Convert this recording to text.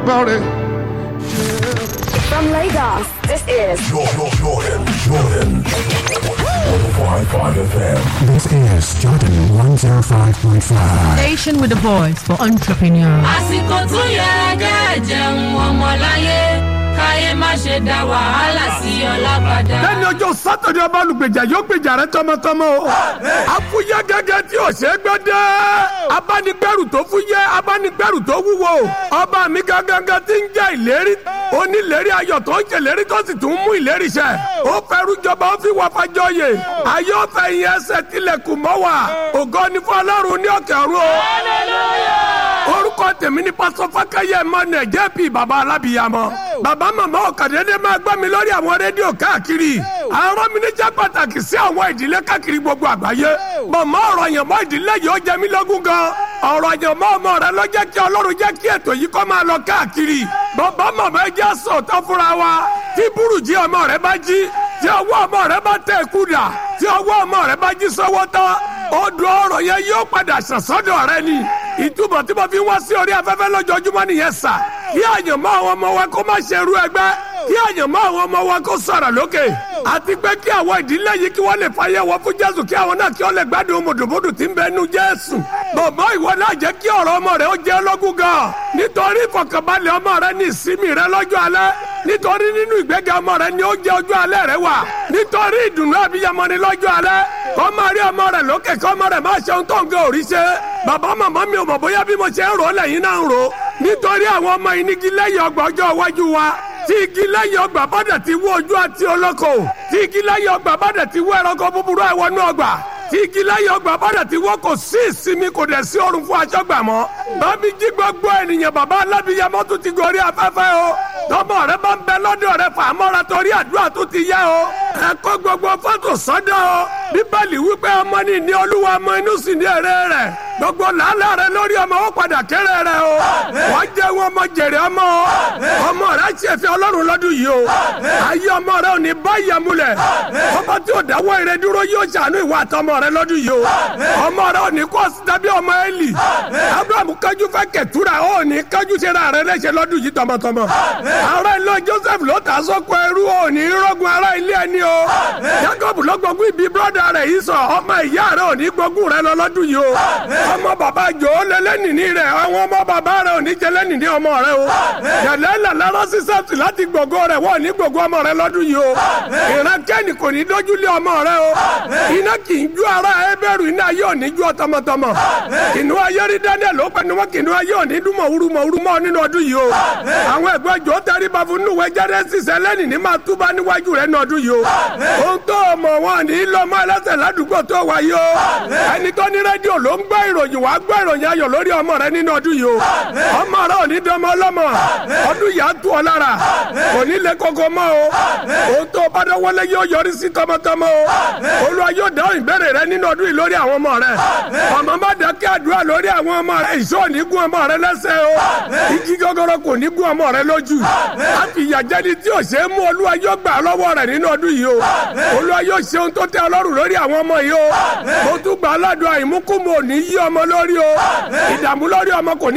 gbọ́re. From Lagos, this is Jordan, Jordan, Jordan. 105.5 FM. This is Jordan 105.5. Station with a voice for entrepreneurs. àsìkò tó yẹ kẹ́ jẹun ọmọláyé káyé má ṣe dá wàhálà sí ọlá padà. lẹ́ni ọjọ́ sátọ̀dẹ̀ ọba olùgbèjà yóò gbèjà rẹ tọmọtọmọ o. afúyẹ́ gẹ́gẹ́ tí ò ṣe é gbọ́ dé. abánigbẹ́rù tó fúyẹ́ abánigbẹ́rù tó wúwo. ọba mi gangan tí ń jẹ́ ìlérí. onílérí ayọ̀ tó ń ṣèlérí tó sì tún mú ìlérí ṣẹ. ó fẹ́rù jọba ó fi wà fàjọyè. ayé ọ̀fẹ́ yẹn ẹsẹ̀ tilẹ̀kùn mọ́ wa. ògo ni fún ọlọ́run ní òkè ọ̀run o. orúkọ tèmi ni pásọ fákẹ́yẹ emmanuel jp baba alábìyamọ. baba màmá ọ̀kadẹ́dẹ́ máa gbọ́ mi lórí àwọn rédíò káàkiri. àwọn mi ní jẹ́ pàtàkì sí àwọn ìdílé káàkiri gbogbo àgbáyé. màmá ọ̀rọ̀ yẹn mọ́ ìdílé yìí ó jẹ mí lógún gan. ọ̀rọ̀ yẹn mọ́ ọmọ rẹ ló jẹ́ kí ọlọ́run jẹ́ kí ètò yìí kó máa lọ káàkiri. bàbá màmá ẹ jẹ́ sọ̀tọ̀ fúnra wa. tí burújí ọmọ rẹ bá jí tí ọwọ́ ọmọ rẹ bá tẹ̀ kú dà tí ọwọ́ ọmọ rẹ bá jí sọ́wọ́ tán odò ọ̀rọ̀ yẹn yóò padà sàn sọ́dọ̀ rẹ ni ìtumọ̀ tí mo fi wá sí orí afẹ́fẹ́ lójoojúmọ́ nìyẹn sà kí àyànmọ́ àwọn ọmọ wa kó má ṣe rú ẹgbẹ́ kí àyànmọ́ àwọn ọmọ wa kó sọ̀rọ̀ lókè àti pé kí àwọn ìdílé yìí kí wọ́n lè fàyè wọ́n fún jésù kí àwọn náà kí wọ́n lè gbádùn mùdùmùdù tí ń bẹ nu jésù bọ̀bọ̀ ìwọ náà jẹ́ kí ọ̀rọ̀ ọmọ rẹ ó jẹ́ lógún gan nítorí ìfọ̀kànbalẹ̀ ọmọ rẹ ní ìsinmi rẹ lọ́jọ́ alẹ́ nítorí nínú ìgbéga ọmọ rẹ ni ó jẹ́ ọjọ́ alẹ́ rẹ wà nítorí ìdùnnú àbíyamọ ni lọ́jọ́ alẹ́ kọ́ máa rí ọmọ rẹ lókè kọ́ ọmọ rẹ máa ṣe ohun tó ń gé òrí ṣe bàbá màmá mi ò mọ̀ bóyá bí mo ṣe ń rò ó lẹ́yìn náà ń rò ó nítorí àwọn ọmọ yìí ní igi lẹ́yìn ọgbà ọjọ́ iwájú wa tí igi lẹ́yìn ọgbà bá dẹ̀ ti wú ojú àti olóko tí igi lẹ́yìn ọgbà bá dẹ̀ ti wú ẹranko búburú ẹ̀wọ̀nú ọgbà tí igi lẹ́yìn ọgbà bá dẹ̀ ti wọ́ kò sí ìsinmi kò dẹ̀ sí orun fún aṣọ́gbà mọ́ bábí jí gbogbo ènìyàn bàbá alábìyamọ tún ti gorí afẹ́fẹ́ o tọmọ rẹ bá ń bẹ lọ́dọ̀ rẹ fà á mọ́ra torí àdúrà tó ti yá o ẹ kó gbogbo fọ́tò sọ́dọ̀ o bíbélì wípé ọmọ ní ní olúwa ọmọ inú sì ní èrè rẹ gbogbo làálàá rẹ lórí ọmọ ó padà kéré rẹ o wọ́n jẹ́ wọn ọmọ jèrè ọmọ o ọmọ rẹ ṣe fi ọlọ́run lọ́dún yìí o ayé ọmọ rẹ ò ní bá ìyàmúlẹ̀ ọmọ tí ò dáwọ́ ire dúró yóò ṣàánú ìwà àtọmọ rẹ lọ́dún yìí o ọmọ rẹ ò ní kó sítábí ọmọ Élì abraham kájú fẹ́ kẹtura ó ní kájú ṣera rẹ léṣe lọ́dún yìí tọmọtọmọ ará ilé joseph ló ta sọ́kọ ẹrú ó ní rọ́gùn ará ilé ẹni o jacob ló gbógun ibi brọ́dà rẹ̀ yìí sọ ọmọ ìyá rẹ ò ní gbógun rẹ lọ lọ́dún yìí o ọmọ bàbá jò ó lé lẹ́nìní rẹ àwọn ọmọ bàbá rẹ ò ní jẹ lẹ́nìní ọmọ rẹ o yàrá làlára sísẹ́tù láti gbogbo rẹ wọ́n ní gbogbo ọmọ rẹ lọ́dún yìí o ìran kẹ́ni kò ní dójú lé ọmọ rẹ o iná kì í ju ara ẹ bẹ̀rù iná yóò ní ju ọ tọmọtọmọ kìnú ayé rí daniel ló pẹ̀lú wọn kìnú ayé ò ní dúnmọ̀ wúru mọ̀ wúru mọ̀ nínú ọdún yìí o àwọn ẹ̀gbọ́n jò tẹríba fún nùwẹ̀ jáde sísẹ lẹ́nìní máa túbá níwájú rẹ ní ọdún yìí o ohun tó mọ̀ wọn ní lọ́mọ ẹlẹ́sẹ̀ ládùúgbò tó wáyé o ẹni tó ní rédíò ló ń gbọ́ ìròyìn wàá gbọ́ ìròyìn ayọ̀ lórí ọmọ rẹ nínú ọdún yìí o ọmọ rẹ ò ní dánmọ́ ọlọ́mọ ọdún yìí á tú ọ lára kò ní lé koko mọ́ o ohun tó bá dánwọ́lé yóò yọrí sí tọmọtọmọ o olúwa yóò dáhùn ìbéèrè rẹ nínú ọdún yìí lórí àwọn ọmọ rẹ ọmọ má dákẹ́ àdúrà lórí àwọn ọmọ rẹ ìṣó ò ní gún ọmọ rẹ lẹ́sẹ̀ o igi gọ́gọ́rọ́ kò ní gún ọmọ rẹ lójú àfi ìyàjẹ́ni tí ò ṣe é mú olúwa yóò gbà lọ́wọ́ rẹ nínú ọdún yìí o olúwa yóò ṣe ohun tó tẹ́ ọlọ́run lórí àwọn ọmọ yìí o mo tún gbà aládùn àìmúkùmù ò ní yí ọmọ lórí o ìdààmú lórí ọmọ kò ní